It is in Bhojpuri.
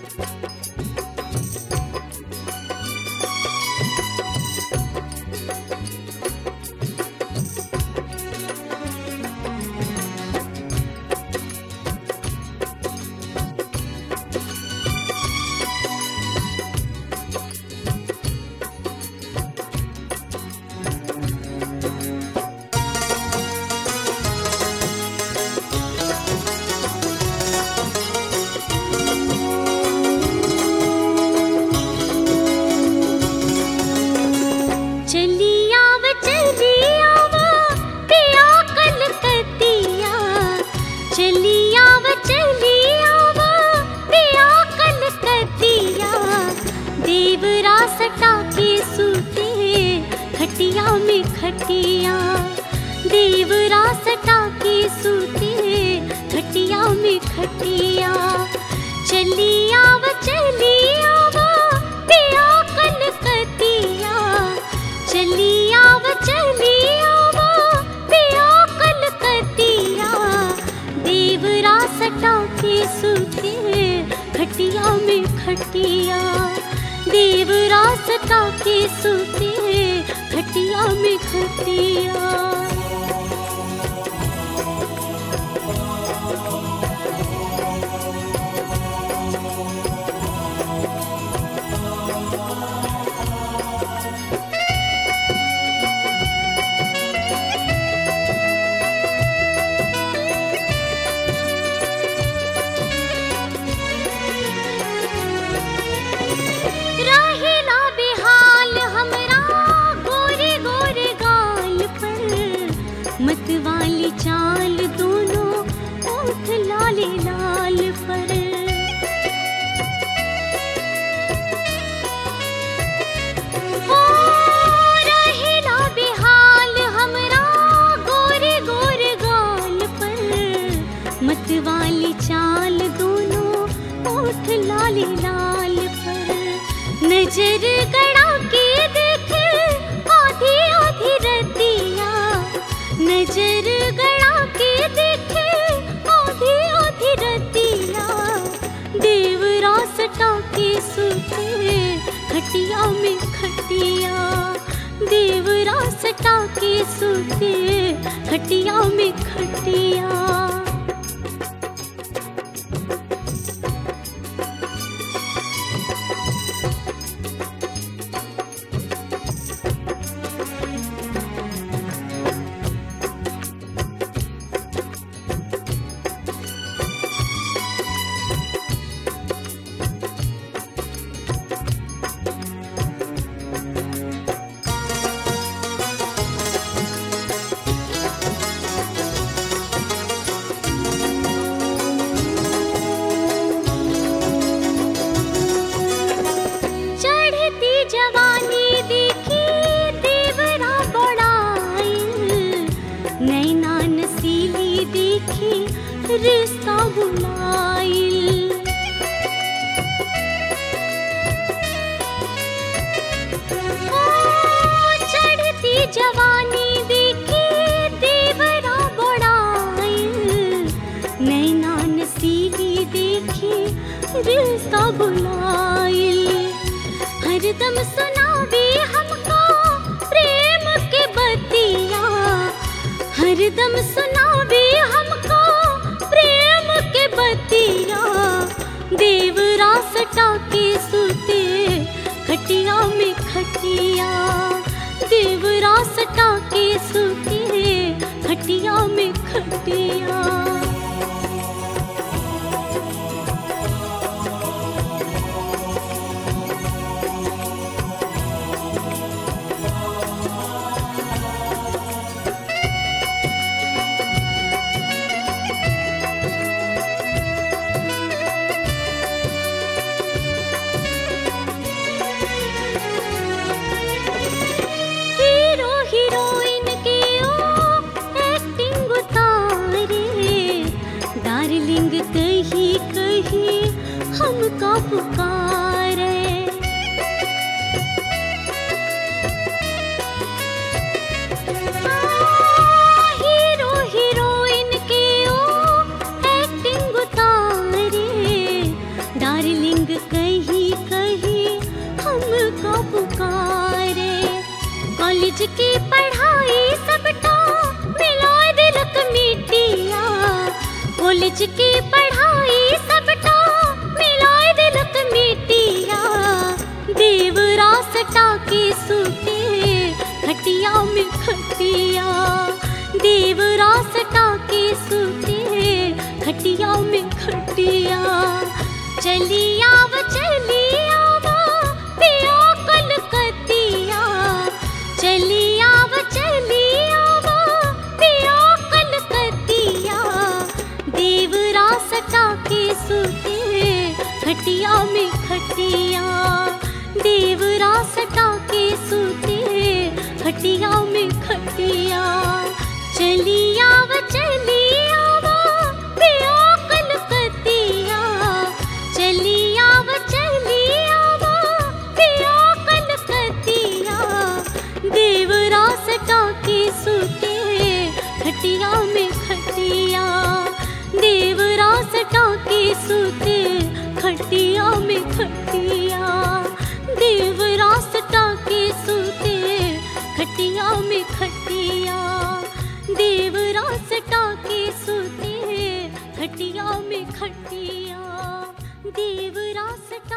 चली आव चली आव पिया कलकतिया चली आव चली आव पिया कलकतिया देवरा सटा के सूते खटिया में खटिया देवरा सटा के सूते खटिया में खटिया चली आव चली आव पिया कलकतिया चली आव चली आव पिया कलकतिया देवरा सटा के सूते खटिया में खटिया देवरा सटा के सूते खटिया में खटिया रहेला बेहाल हमरा गोरे गोरे गाल पर मतवाली चाल दोनों ओठ लाले लाल पर हो रहेला बेहाल हमरा गोरे गोरे गाल पर मतवाली चाल दोनों ओठ लाले लाल पर नजर गड़ा के देख आधी आधी रतिया नजर गड़ा के देख आधी आधी रतिया देवरा सटा के सूते खटिया में खटिया देवरा सटा के सूते खटिया में खटिया चढ़ती जवानी देखी देवरा बड़ाइल नैना नसीली देखी रिश्ता बुलाइल ओ, चढ़ती जवानी देखी देवरा बड़ाइल नैना नसीली देखी रिश्ता बुलाइल हरदम सुनावे हमको प्रेम के बतिया हरदम सुनावे हमको प्रेम के बतिया देवरा सटा के सूते खटिया में खटिया देवरा सटा के सूते खटिया में खटिया हीरो हीरोइन के ओ एक्टिंग उतारे कॉलेज की पढ़ाई सबटा मिलाए दिलक मिटिया कॉलेज की पढ़ाई सबटा मिलाए दिलक मिटिया देवरा सटा के सूते खटिया में खटिया देवरा सटा के सूते खटिया में खटिया चली आव चली आवा पिया कलकतिया चली आव चली आवा पिया कलकतिया देवरा सटा के सूते खटिया में खटिया देवरा सटा के सूते खटिया में खटिया चली आव चली आवा पिया कलकतिया चली आव चली आवा पिया कलकतिया देवरा सटा के सूते खटिया में खटिया देवरा सटा के सूते खटिया में खटिया देवरा सटा के सूते खटिया में खटिया देवरा सटा के सूते खटिया में खटिया देवरा सटा